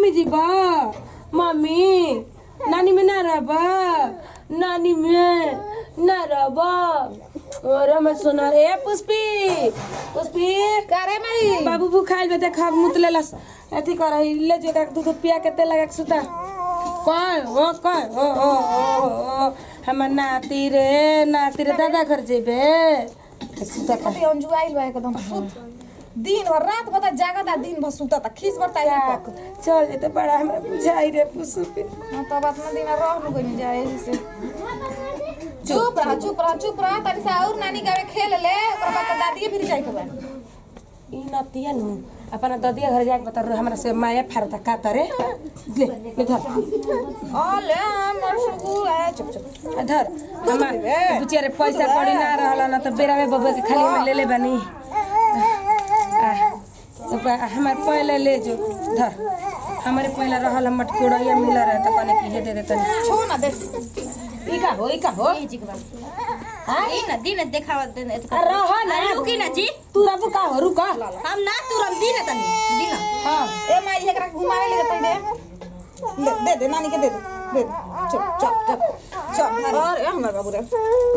नानी जी बा मम्मी नानी में ना रहबा नानी में ना रहबा अरे मैं सुना रे पुष्पी पुष्पी करे मई बाबू भूखाइल बे देख मुतले लस अथी कर ले जो का दूध पिया के तेल लगा के सुता कौन ओ कौन ओ ओ ओ ओ हमर नाती रे नाती रे दादा घर जेबे सुता का कति अंजू आइल बा एकदम सुत दिन भर रात भर जागता दिन भर सुतता खीस बरता ही पक चल जेते बड़ा हमरा बुझाई रे पुष्पी ना तब अपना दिन रह नु गई जाए से चुप रह चुप रह चुप रह तनी सा और नानी गावे खेल ले ओकर बाद तो दादी फिर जाए के बा ई नतिया नु अपना ददिया घर जाके बता हमरा से माया फारता का तरे ले ले धर ओले हमर सुगु आ चुप चुप आ धर हमार बुचिया रे पैसा कड़ी ना रहला ना तो बेरा में बबुआ के खाली में ले ले बनी आ, तो प- हमार पहले ले जो धर हमारे पहले रहल हम मटकोड़िया मिला रहे तो कने की हे दे दे तनी छो ना दे ई का हो ई का हो हाँ ई ना दिन देखावा दिन आ रह ना रुकी ना जी तू रबु का हो रुका हम ना तुरंत दिन तनी दिन हां ए माई एकरा घुमावे ले तई दे ले दे दे नानी के दे दे दे दे। चुप चुप चुप चुप अरे हमर बाबू रे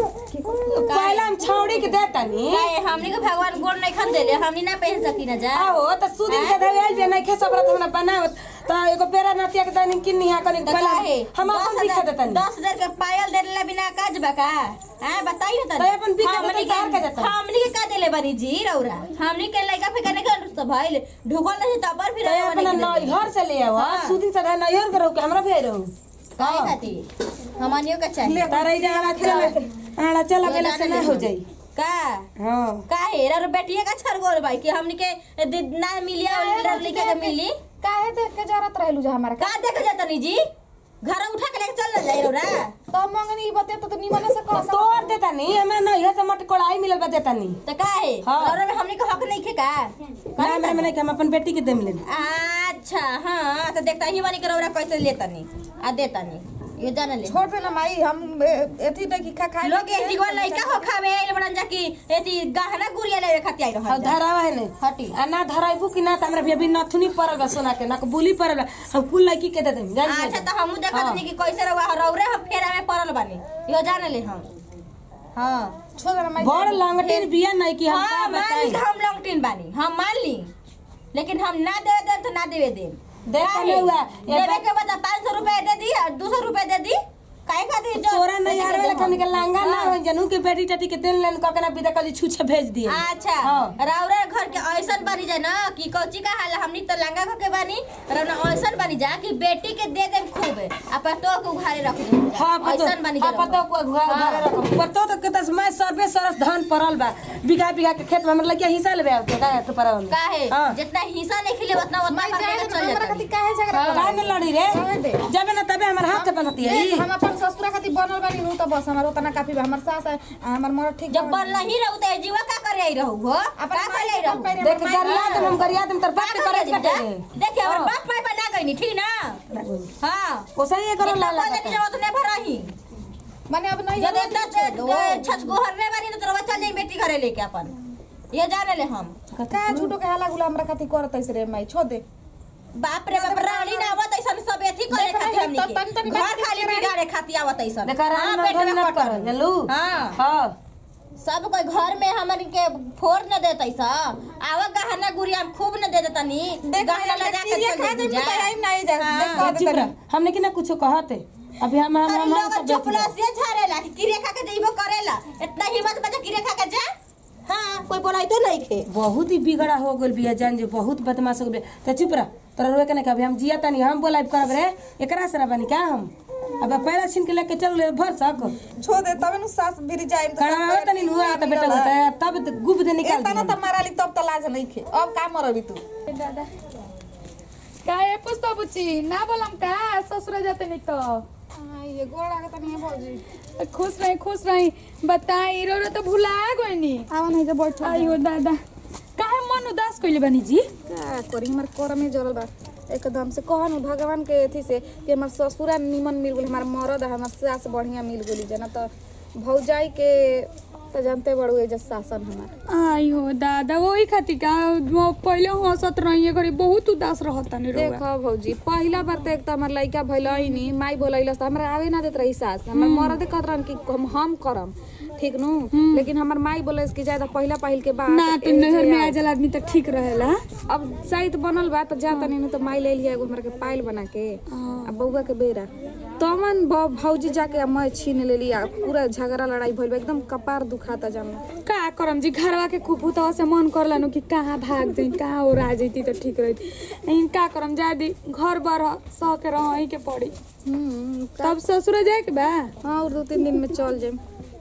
पहले हम छौड़ी के दे तनी काहे हमनी के भगवान गोड़ नहीं खन देले हमनी ना पहन सकी ना जा आओ त सुदिन के धवे आइल बे नहीं खे सबरत हमरा बनावत त एगो बेरा नतिया के तनी किन्नी हा कनी तो पहले काहे हम अपन दस दिखा हजार- देतनी दस हजार के पायल देले बिना काज बका हां बताइए तनी तो अपन बिका हमनी देतन, कार का देतन? हमनी के का देले बनी जी रौरा हमनी के लइका फेका ने कर तो भइल ढुकल नहीं तब फिर त अपना नैहर से ले आवा हाँ। सुदिन से धवे नैहर के रहू के हमरा भेज रहू काहे खातिर हमनियो का चाहिए तारे जा आड़ा चल आड़ा चल गेला से ना हो जाई का हां काहे रे बेटिया का छरगोर भाई कि हमनी के दि- ना मिलिया और लड़के के मिली काहे देख के जरत रहलू जा हमारा का देख जाता नी जी घर उठा के लेके चल जाई रौरा तो मंगनी बते तो निमने से कह सक तोड़ देता नहीं हमरा नैहर से मटकोड़ाई मिलल बा देता नहीं तो काहे हाँ। रौरा में हमनी के हक नहीं खे का ना हमरा में नहीं हम अपन बेटी के देम ले अच्छा हाँ तो देखता ही वानी के रौरा कैसे लेता नी आ देता नी ये जान ले छोड़ दे ना माई हम ए- एथी देखी खा खाए लोग के जीवन लइका हो खावे आइल बड़न जा की एती गहना गुड़िया ले खाती आई और रहल धरावा है नहीं हटी आ ना धराइबू कि ना त हमरा भी अभी नथुनी परल बा सोना के ना को बुली परल बा हम कुल लड़की के दे देम जान अच्छा तो हमहू देखत नी कि कैसे रवा रौरे हम फेरा में पड़ल बानी यो जान ले हम हाँ छोड़ दे ना माई बड़ लंगटेर बिया नहीं कि हम हाँ का मान बताई ली हम लॉन्गटिन बानी हम मान ली लेकिन हम ना दे दे तो ना देवे दे देख काहे? ले हुआ, ये देवे बात- के बता पाँच सौ रुपए दे दी और दो सौ रुपए दे दी काहे खातिर जो तोरा नहीं यार वाला कनी के लांगा ना हाँ। हो जनू के बेटी टटी के दिन लेन ककना विदा कली छुछे भेज दिए अच्छा हाँ। राउरा घर के ऐसन बनी जाए ना कि कोची का हाल हमनी तो लंगा घर के बानी रौना ऐसन बनी जा कि बेटी के दे दे खूब आ पतो को घरे रख दे हां पतो ऐसन बनी जा हां पतो को घर घर रखम पतो तो कतस मैं सर्वे सरस धान परल बा बिघा बिघा के खेत में हमर लगिया हिस्सा लेबे आउ के का तो परल काहे हां जितना हिस्सा नहीं खिले उतना उतना माई करके जाए चल हमरा जाता खातिर काहे झगड़ा का न लड़ी रे काहे दे? जबे ना तबे हमर हाथ बनती है ए, हम अपन ससुरा खातिर बनल बानी नु तो बस हमर उतना काफी बा हमर सास आ, हमर मरद ठीक जब बनला ही रहू तो जीवा का करे आई रहू हो अपन का करे आई रहू देख गरिया तुम हम गरिया तुम तर बात का करे करे कटे बेटा? देखिए और बाप माई बना गई ठीक ना हाँ ओसा ये करो जितना लाला बोले कि जब उतने भरही माने अब नहीं जब इतना छच गोहर रे बानी तो चल जाई बेटी घरे लेके अपन ये जाने ले हम का झूठो के हाला गुला हमरा खातिर करत ऐसे रे माई छोड़ दे बाप रे बाप रानी ना आवत ऐसा सब एथी करे देख खातिर रही, हमनी तो के तनी- तनी घर बात खाली करके बिगाड़े खातिर आवत ऐसा देखा रानी में धन न कर जानलू हाँ हां सब कोई घर में हमन के फोड़ न देत ऐसा आवा गहना गुड़िया हम खूब न दे देतनी देख गहना लगा के ये चल खा दे जा टाइम नहीं जा हाँ। देख कह चुप दे रह हमने कि ना कुछ कहते अभी हम हम अरे हम लोग सब चपला बेच से झाड़ेला कि किरे खा के जइबो करेला इतना हिम्मत बचा किरे खा के जा हाँ कोई बोलाई तो नहीं खे बहुत ही बिगड़ा हो गेल बिया जान जो बहुत बदमाश हो गेल त चुप रह तोरा रोए के नहीं कभी हम जिया तनी हम बोलाइब करब रे एकरा से बनी का हम अब पैरा छीन के लेके चल ले भर सक छोड़ दे तबे नु सास भिरी जाए कड़ा तनी नुआ त बेटा होता है तब त गुब दे निकाल तना दी त माराली तब त लाज नहीं खे अब का मरबी तू दादा काय पुस्तो बुची ना बोलम का ससुर जाते नहीं तो ये गोड़ा के तनी बोलजी खुश रही खुश रही बताई रो रो तो भुला गइनी आवा नहीं जे बैठ आइयो दादा काहे मन उदास कइले बनी जी का करी हमर कर में जरल बा एकदम से कहनु भगवान के अथी से कि हमर ससुरा निमन मिल गेल हमर मरद आ हमर सास बढ़िया मिल गेली जना त भौजाई के तो जानते बड़ू एजा शासन हमार आई हो दादा वही खातिर का वो पहले हंसत रहिए घरे बहुत उदास रहता नहीं रहुआ देखो भौजी पहला बार तो एक तो हमार लड़का भइल ही माई बोलैलस तो हमरा आवे ना देत रही सास हमर मरदे कहत रहन कि हम हम करम ठीक नु लेकिन हमर माई बोलस कि ज्यादा पहला पहिल के बाद ना तो नहर में आ जल आदमी तो ठीक रहेला अब साइड बनल बा तो जाता नहीं तो माई ले लिया एगो हमरा के पायल बना के अब बउआ के बेरा तमन भ- भौजी जाके आ मैं छीन ले लिया पूरा झगड़ा लड़ाई भइल बा एकदम कपार दुखाता जाना का करम जी घरवा के कुपुतवा से मन करला नु कि कहाँ भाग जाई कहाँ और आ जैती तो ठीक रहती लेकिन का करम जादी घर बर सह के रह के पड़ी हम्म तब ससुर जाए के बा हाँ और दो तीन दिन में चल जाए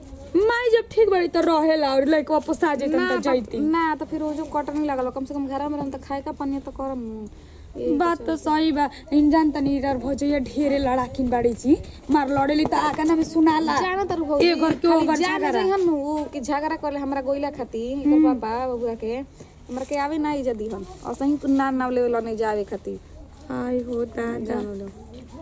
माई जब ठीक बड़ी तो रहेला और लइका वापस आ जैतन ना तो तो- जैती ना तो फिर वो जो कटन नहीं लगल कम से कम घर में रहम तो खाए का पनिया तो करम नु। ए, बात तो सही बा इन जानता नहीं इधर भौजैया ढेरे लड़ाकिन बाड़ी जी मार लड़ेली तो आका ना में सुनाला जाना तो भौजी ए घर के ओ खाली घर जाने झगड़ा जइहन नु उ कि झगड़ा करले हमरा गोइला खाती एकर पापा बबुआ के हमरा के आवे ना इजा दीहन और सही तू ना नाव लेवला नहीं जावे खाती आई हो दादा जानो लो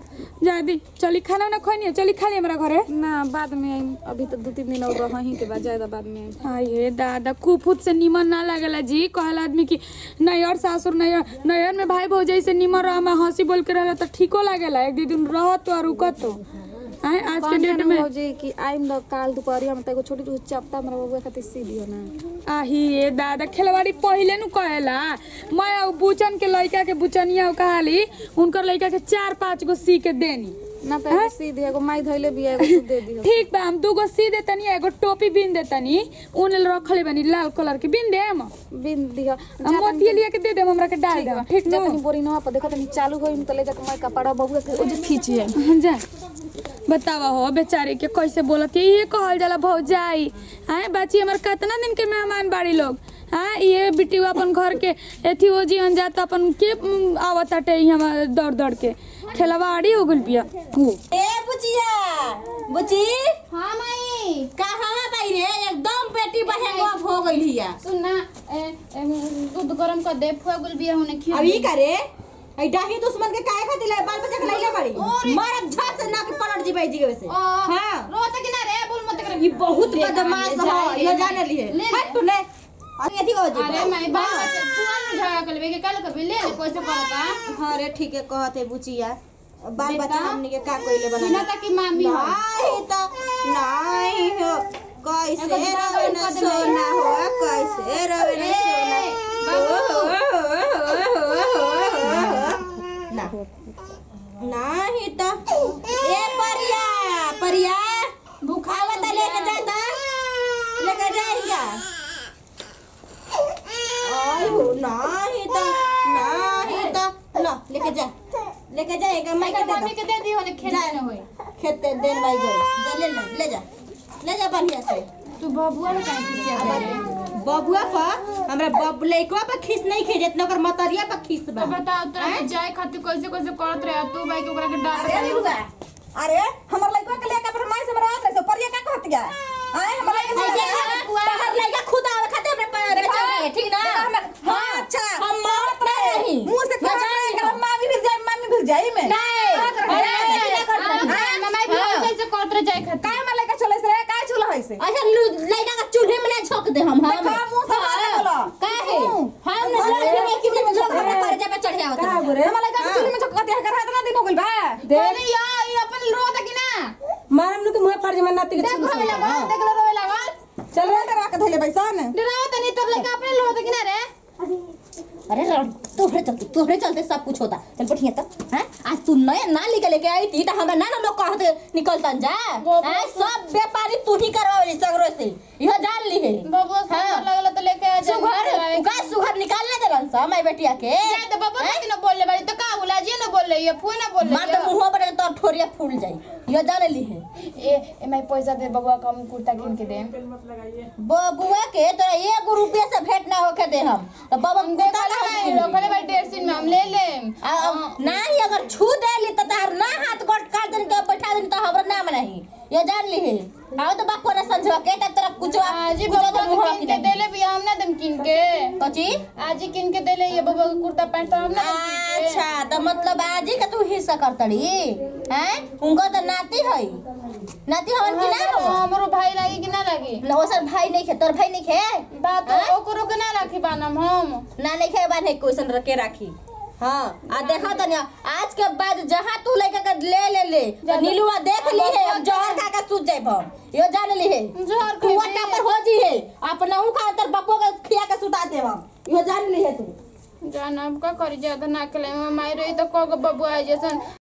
जादी चली खाना ना खोनी चली खा ली हमरा घरे ना बाद में आइम अभी तो दो तीन दिन और रही के बाद ज्यादा बाद में आइम आई हे दादा कुफुत से निमन ना लागेला जी कहला आदमी की नैयर सासुर नैयर नैयर में भाई भौजाई से निमन रह में हंसी बोल के रहला तो ठीको लागेला एक दो दिन रहत तो और रुकत तो आए आज के डेट में भौजी कि आइम द काल दोपहरिया में तो एगो छोटी छोटी चपटा हमरा बबुआ खातिर सी दियो ना आही ए दादा खेलवाड़ी पहिले नु कहेला मैं अब बुचन के लइका के बुचनिया कहाली उनकर लइका के चार पांच गो सी के देनी ना तो एगो सी दियो एगो माई धइले भी एगो तू दे दियो ठीक बा हम दूगो सी देतनी एगो टोपी बिन देतनी ऊन रखले बनी लाल कलर के बिन देम बिन दियो हम मोतिया लिया के दे देम हमरा के डाल देम ठीक जा नु तनी बोरी नवा पर देखो तनी चालू होइम तो ले जाके मैं कपड़ा बबुआ के ओजे खींची है जा बतावा हो बेचारे के कैसे बोलत है ये कहल जाला भौजाई आए बाची हमर कितना दिन के मेहमान बाड़ी लोग हाँ ये बिटिया अपन घर के एथी हो जी अन जात अपन के उम, आवत हटे हम दौड़ दौड़ के खेलवाड़ी हो गइल बिया हो ए बुचिया बुची हाँ माई कहाँ बाई रे एकदम पेटी बहेंगवा हो गइल हिया सुन ना ए, ए, दूध गरम कर दे फुआ गुल बिया होने खिया अब ई करे आई डाही दुश्मन के काहे खातिर ले बाल बच्चा के लइले बड़ी मारब झट से ना के पलट जी जी के वैसे हां रोता कि ना रे बोल मत कर ये बहुत बदमाश ले हो ले ये ले। जाने लिए ले ले। हट तू ले और यदि हो जी अरे माई बाल बच्चा फुआ ने झगड़ा कर लेबे के कल कभी ले ले कैसे करता हां रे ठीक है कहते बुचिया बाल बेटा, बच्चा हमनी के का कोइले बना सीना तक की मामी हो नहीं तो नहीं हो कैसे एगो रवे दुकान न कर दे सोना हो कैसे रवे न सोना ना नहीं तो ए परिया परिया भूखावा त लेके जाता लेके जाइया आयो नहीं तो नहीं तो लो लेके जा लेके जाएगा मैं के दे मम्मी के दे दी होने खेल जा। ना होई खेते देन भाई गई जा ले ले ले जा ले जा बढ़िया से तू बबुआ ने काहे खिसिया दे रे बबुआ पर हमरा बब लइकवा पर खीस नहीं खींचत न ओकर मतरिया पर खीस बा तो बताओ तो जाए खातिर कैसे कैसे करत रहे तू भाई के ओकरा के डांट अरे निरुआ अरे हमर लइका के लेके अपन माई से मरात रहे सो परिया का कहत गया आए हमर लइका से बाहर लइका खुद आवे खाते अपने पैर में चल गए ठीक ना हां अच्छा हम मारत नहीं मुंह से कह रहे कि मामी भी जाए मामी भी जाए में मामा भी कैसे करत रहे जाए खातिर काय हमर लइका चले से काय चूल्हा है से अच्छा लइका का चूल्हे में ना झोंक दे हम हम देखा मुंह से बात बोलो काहे हम न लड़की में किसी में झोंक अपने पैर पे चढ़े आवत का बोले हमर लइका के चूल्हे में झोकती है कर इतना दिन हो गइल बा अरे यार ये अपन रोता कि ना मारम नु के मुंह फाड़ जे मैं नाती के देख छुलू रोवे लगल देख लो रोवे लगल चल रे करा के धइले बैसन डराओ तनी तोर लड़का अपने रोता कि ना रे अरे रण, तोहरे चलते तोहरे चलते सब कुछ होता चल बैठिए तो हैं आज तू नए ना निकल के आई थी तो हमरा ना ना लोग कहते निकलतन जा हैं सब व्यापारी तू ही करवावे सगरो से यह जान ली है बबुआ सुगर लगल तो लेके आ जा सुघर का सुघर निकालने देलन सा माई बेटिया के जाए तो बबुआ कति न बोलले बाड़ी तो का बोला जी न बोलले ये फुआ न बोलले मार तो मुंह पर तो ठोरिया फूल जाई यह जान ली है ए ए मैं पैसा दे बबुआ का हम कुर्ता किन के दे बबुआ के तोरा एक रुपया से भेंट ना होके दे हम तो बाबा हम कुत्ता देखा ना लगा रखले बाड़ी डेढ़ दिन में हम ले लेम आ, अब नाही अगर छू देली तो तार ना हाथ गोट काट देनी के बैठा देनी तो हमरा नाम नहीं ये जान ली है आओ तो बाप को ना समझवा के तब तरफ कुछ आज ही कुछ तो बबुआ मुंह के किन के देले भी हम ना दम किन के कची आज ही किन के देले ये बबुआ का कुर्ता पैंट तो हम ना दम किन के अच्छा तो मतलब आजी का तू हिस्सा करतड़ी हैं उनका तो नाती है नाती हवन कि ना हो हमरो भाई लागी कि ना लागी ना ओसर भाई नहीं खे तोर भाई नहीं खे बात हैं? ओकरो के ना राखी बानम हम ना नहीं खे बाने क्वेश्चन रखे राखी हाँ आ देखा तो आज के बाद जहाँ तू लेके के ले ले ले तो नीलुआ देख ली है अब जहर खा के सूझ जाए हम यो जान ली है जहर तू खइबे। अट्टा पर हो जी है अपना ऊ खा तर बप्पो के खिया के सुता दे हम यो जान ली है तू जान अब का करी ज्यादा ना के ले माई रही तो कगो बबुआ जैसन